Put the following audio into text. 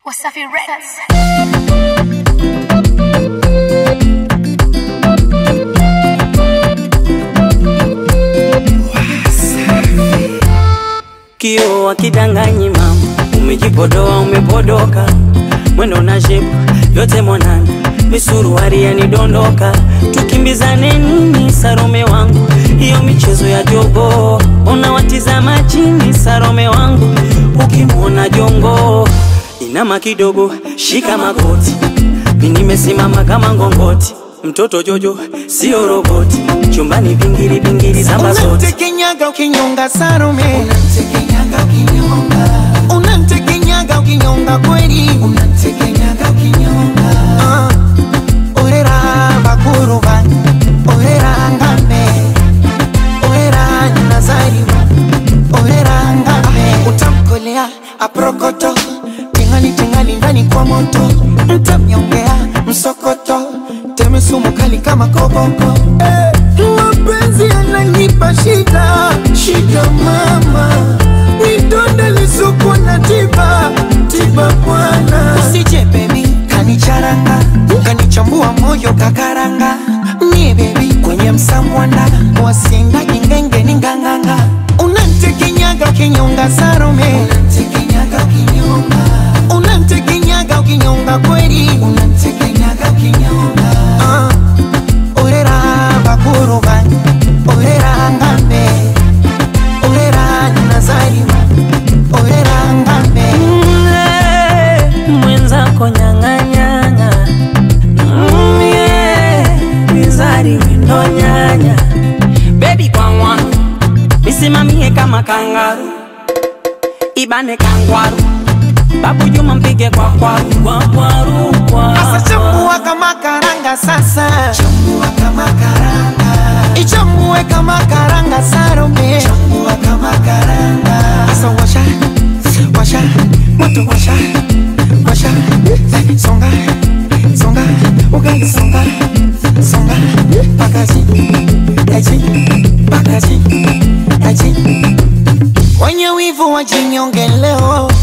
Wasafi Records. Kio akidanganyi mama, umejipodoa umepodoka, mwendo na shepu yote mwanana, misuruari yanidondoka, tukimbizane nini Sarome wangu, hiyo michezo ya jogo, unawatizama chini Sarome wangu, ukimwona jongo inama kidogo, shika magoti, mi nimesimama kama ngongoti, mtoto Jojo sio roboti, chumbani vingiri vingiri zamba zote Unamtekenyaga ukinyonga Salome, Unamtekenyaga ukinyonga, unamtekenyaga ukinyonga kweli. unamtekenyaga ukinyonga, Ah, orera bakuruba, orera ngambe, orera nazariwa, orera ngambe. Utamkolea aprokoto, tingali tingali ndani kwa moto, mtamnyongea msokoto, teme sumu kali kama koboko. Eh, mapenzi yananipa shida, shida mama, nidonde lisuku na tiba, tiba bwana. Usije baby, kanicharanga, kanichambua moyo kakaranga, mie baby kwenye msamwanda, wasinga ingenge ninganganga, unantekenyaga kinyonga Salome, unamtekenyaga ukinyonga, unantekenyaga ukinyonga kweli, unamtekenyaga ukinyonga, Ah, orera bakuruba, orera ngambe, orera nazariwa, orera ngambe. Mm, mwenzako nyang'anyanga Mm, yeah, mizari windo nyanya bebi kwangwa misimamie kama kangaru ibane kangwaru babu juma mpige kwa kwaru kwa kwaru kwa Sasa chambua kama karanga sasa, chambua kama karanga, ichambue kama karanga Salome. chambua kama karanga, Sasa washa, washa, moto washa, washa, songa, songa, ugali songa, songa, pakazi, aji, pakazi, aji. Wenye wivu wajinyonge leo,